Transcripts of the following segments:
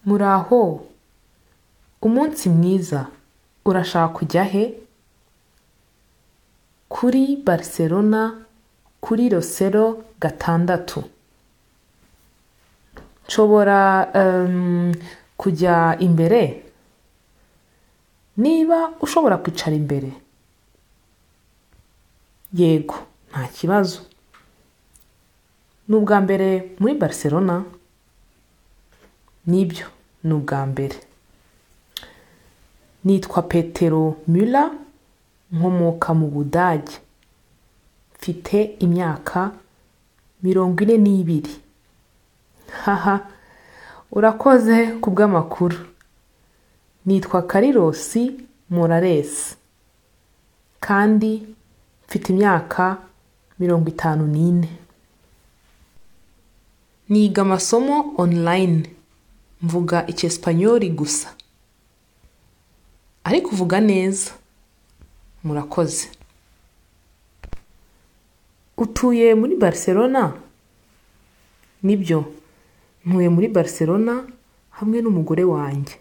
muraho umunsi mwiza urashaka kujya he kuri barcelona kuri rosero gatandatu nshobora em, kujya imbere niba ushobora kwicara imbere yego nta kibazo ni ubwa mbere muri barcelona nibyo ni ubwa mbere nitwa petero mura nkomoka mu budage mfite imyaka mirongo ine n'ibiri haha urakoze ku bw'amakuru nitwa karirosi moraresi kandi mfite imyaka mirongo itanu n'ine niga amasomo onurayini mvuga icyesipanyoli gusa ariko uvuga neza murakoze utuye muri barcelona nibyo ntuye muri barcelona hamwe n'umugore wanjye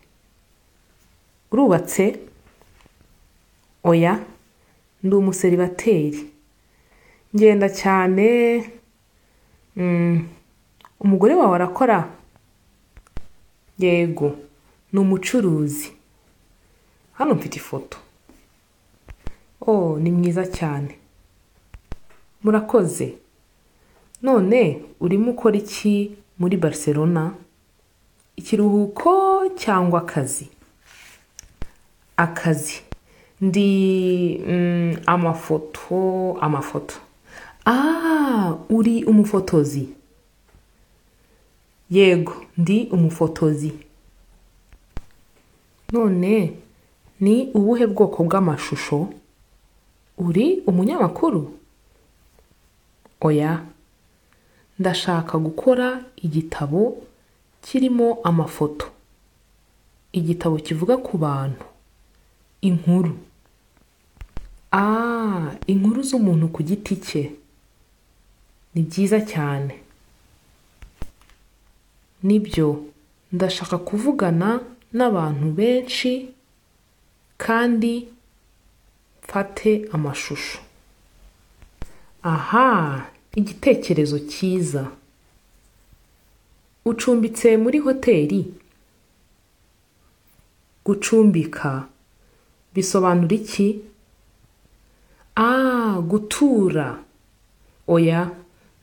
urubatse oya ndi umuseribateri ngenda cyane Mm, umugore wawe arakora yego ni umucuruzi hano mfite ifoto oh ni mwiza cyane murakoze none urimo ukora iki muri barcelona ikiruhuko cyangwa akazi akazi ndi mm, amafoto amafoto ah uri umufotozi yego ndi umufotozi none ni ubuhe bwoko bw'amashusho uri umunyamakuru oya ndashaka gukora igitabo kirimo amafoto igitabo kivuga ku bantu inkuru ah inkuru z'umuntu ku giti cye ni byiza cyane nibyo ndashaka kuvugana n'abantu benshi kandi mfate amashusho aha igitekerezo cyiza ucumbitse muri hoteli gucumbika bisobanura iki ah gutura oya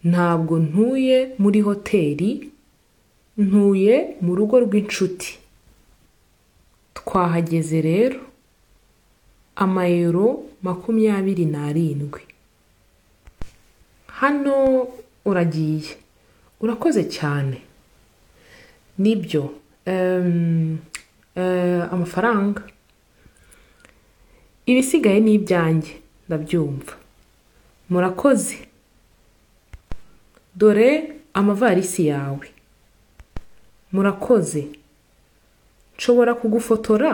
ntabwo ntuye muri hoteli ntuye mu rugo rw'inshuti twahageze rero amayero makumyabiri n'arindwi hano uragiye urakoze cyane nibyo Em, eh, amafaranga ibisigaye ni ibyanjye ndabyumva murakoze dore amavarisi yawe murakoze nshobora kugufotora